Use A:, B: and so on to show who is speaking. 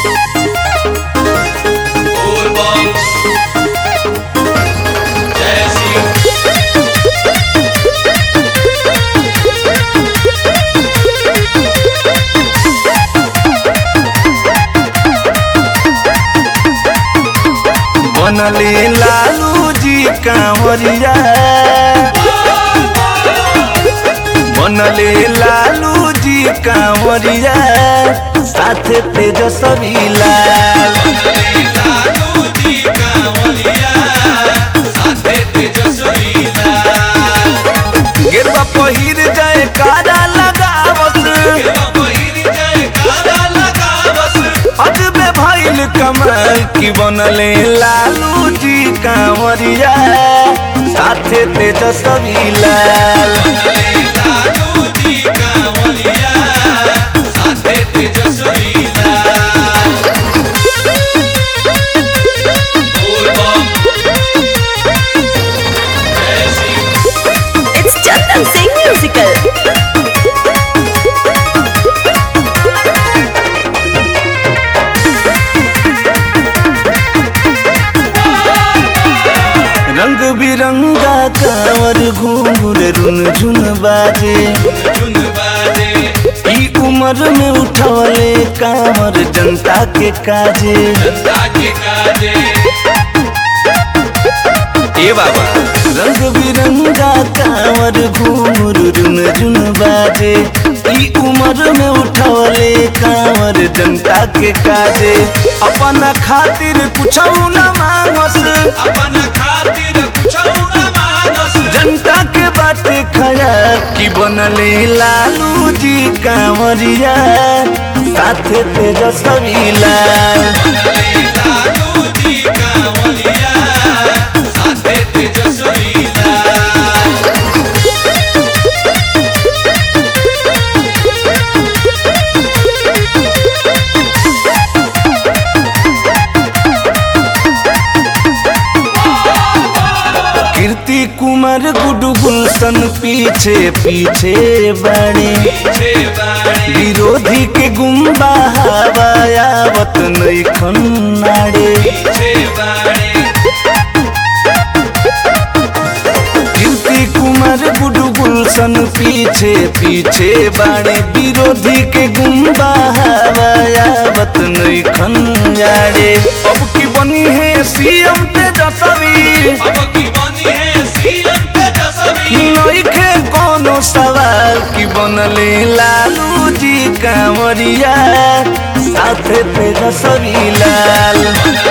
A: बोलबम जय शिव
B: बनले लालू जी कांवरिया बनले लालू जी कांवरिया साथे तेजस्वी लाल
A: लालू जी कांवरिया साथे तेजस्वी लाल
B: गिरवा पहिर जाए कारा लगावत
A: पहिर जय कारा लगावस
B: अजबे भइल कमाल की बनले लालू जी कांवरिया साथे तेजस्वी लाल
A: लालू जी कांवरिया साथे तेजस्वी लाल बोलबम जय Shiv
C: It's Chandan Singh Musical.
B: रंग बिरंगा कांवर घूंघर रुन झुन बाजे
A: झुन बाजे
B: ई उम्र में उठवले कांवर जनता के काजे
A: जनता के काजे
B: ए बाबा रंग बिरंगा कांवर घूंघर रुन झुन बाजे ई उम्र में उठवले कांवर जनता के काजे अपना खातिर कुछ न मांगस
A: अपन खातिर कुछ न मानस
B: जनता के बाटे खया की बनले लालू जी कांवरिया साथे तेजस्वी लाल
A: लालू जी कांवरिया साथे तेजस्वी लाल
B: कीर्ति कुमार गुडू गुलशन पीछे पीछे बड़े
A: पीछे बाणी
B: विरोधी के गुम्बा हवायावत नहीं खन्नाड़े
A: पीछे बाणी
B: कीर्ति कुमार गुडू गुलशन पीछे पीछे बाड़े विरोधी के गुम्बा हवायावत नहीं खन्नाड़े अब की बनी है सीएम तेजस्वी
A: अब की बनी है सीएम तेजस्वी
B: नइखे कोनो सवाल की बनले लालू जी कांवरिया साथे तेजस्वी लाल